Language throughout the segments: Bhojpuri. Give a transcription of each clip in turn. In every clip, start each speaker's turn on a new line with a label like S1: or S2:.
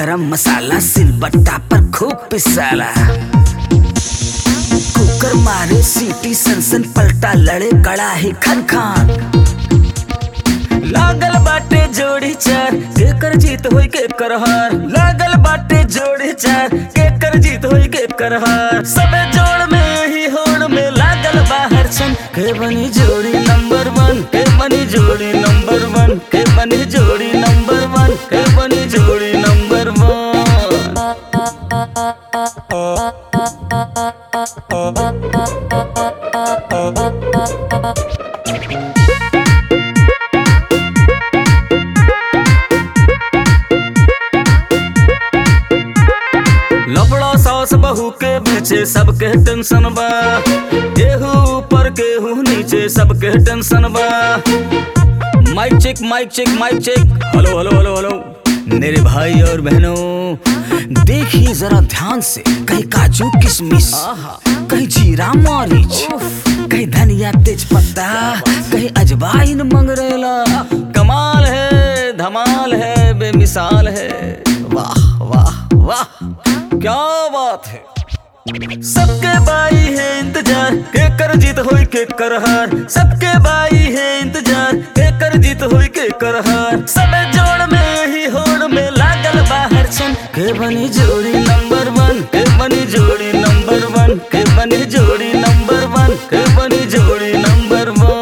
S1: गरम मसाला सिलबट्टा पर खूब पिसाला कुकर मारे सीटी सनसन पलटा लड़े कड़ाही खन खान लागल बाटे जोड़ी चार केकर जीत होई के करहार लागल बाटे जोड़ी चार केकर जीत होई के करहार सबे जोड़ में ही होड़ में लागल बाहर सन के बनी जोड़ी नंबर वन के बनी जोड़ी नंबर वन के बनी जोड़ी नंबर वन के बनी जोड़ी नंबर वन लफड़ा सास बहू के पीछे सबके टेंशन बा केहू ऊपर केहू नीचे सबके टेंशन बा mike check mike check mike check hello hello hello hello मेरे भाई और बहनों देखिए जरा ध्यान से कहीं काजू किशमिश कहीं जीरा मरीच कहीं धनिया तेज पत्ता कहीं अजवाइन मंगरेला कमाल है धमाल है बेमिसाल है वाह वाह वाह क्या बात है सबके बाई है इंतजार के कर जीत होई के करहार सबके बाई है इंतजार के कर जीत होई के करहार सबे जोड़ में ही होड़ में लागल बाहर सन के बनी जोड़ी नंबर वन के बनी जोड़ी नंबर वन के बनी जोड़ी नंबर वन के बनी जोड़ी नंबर वन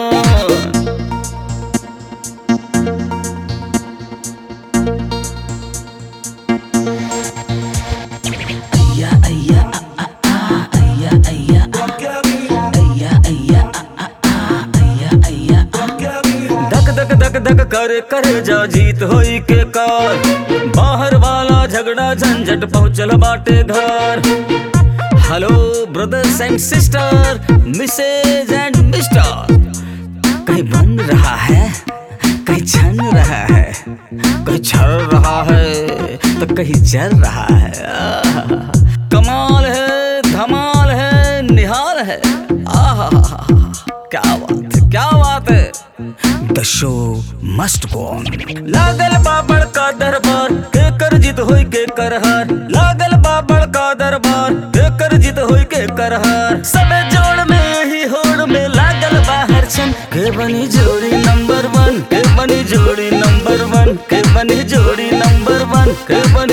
S1: अय्या अय्या आ, आ, आ, अय्या अय्या आ, अय्या अय्या आ, आ, आ, अय्या अय्या आ। धक धक धक धक करे करे जा जीत होई के कार बाहर वाला झगड़ा झंझट पहुंचल बाटे घर hello brothers and sister Mrs and mister कहीं बन रहा है कहीं छन रहा है कहीं छर रहा है तो कहीं जल रहा है आहा। कमाल है धमाल है निहाल है आहा क्या बात है क्या बात है द शो मस्ट गो ऑन लागल बाबड़ का दरबार के कर जीत होई के करहार लागल बाबड़ का दरबार के कर जीत होई के करहार सबे जोड़ में ही होड़ में लागल बाहर सन के बनी जोड़ी नंबर वन के बनी जोड़ी नंबर वन के बनी जोड़ी नंबर वन के बनी